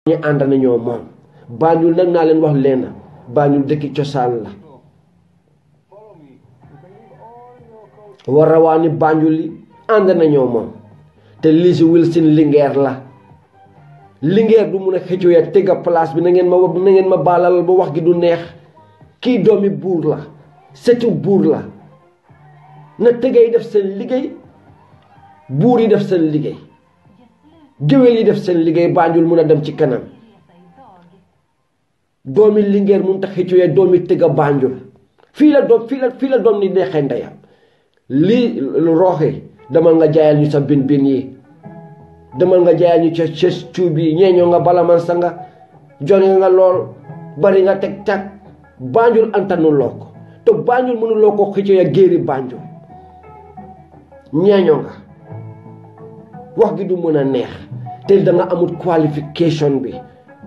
ñu ànd nañoo moom Banjul nag naa leen wax leen Banjul dëkki cosaan la war a waa ni Banjul li ànd nañoo moom te Lizzy Wilson Linguère la Linguère du mun a xëccoo ya tëgga place bi na ngeen ma na ngeen ma baalal ba wax gi du neex kii doomi buur la setu buur la na tëgga yi def seen liggéey buur yi def seen liggéey géwél yi def seen liggéey Banjul mun a dem ci kanam doomi Linguère mun tax xëccoo ya doomi tëgga Banjul fii la doom fii la fii la doom ni neexee ndeyam lii rooxe demal nga jaayal ñu sa bin bin yi demal nga jaayal ñu ca ces cuub yi ñeeñoo nga balaman sa nga jone nga lool bari nga teg tag Banjul antanuloo ko te Banjul mënuloo ko xëccoo ya géeri Banjul ñeeñoo nga wax gi du mën a neex te da nga amul qualification bi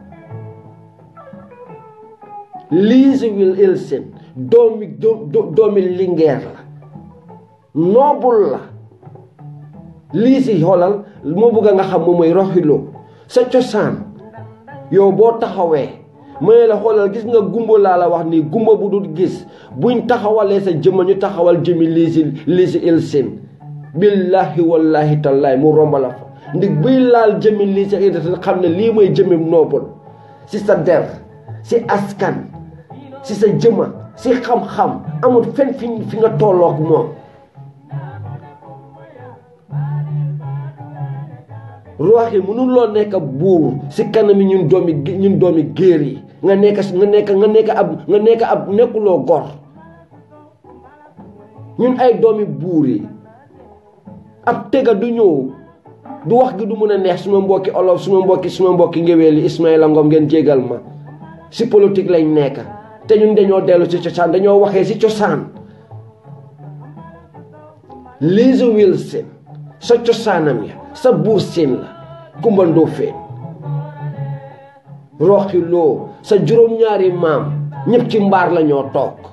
Lizzy Wilson doomi doomi Linguère la noobul la Lizzy xoolal moo bëgg nga xam moom mooy roxiloo sa cosaan yow boo taxawee may la xoolal gis nga gumba laa la wax nii gumba bu dul gis buñ taxawalee sa jëmma ñu taxawal jëmi Lizzy Lizzy Wilson billahi wallahi tallahi mu romba la fa ndig buy laal jëmi Lizzy Wilson xam ne lii mooy jëmi noobul si sa der si askan si sa jëma si xam-xam amul fen fi fi nga tolloog moom roox yi mënuloo nekk buur si kanami ñun doomi ñun doomi géer yi nga nekk nga nekk nga nekk ab nga nekk ab nekkuloo gor ñun ay doomi buur yi ab tëgga du ñëw du wax gi du mun a neex suma mbokki olof suma mbokki suma mbokki ngéwél yi Ismaïla Ngom ngeen jégal ma si politique lañ nekk te ñun dañoo dellu si cosaan dañoo waxee si cosaan Lizzy Wilson sa cosaanam ya sa buur siin la Kumba Ndoofeen roxi loo sa juróom-ñaari maam ñëpp ci mbaar la ñoo toog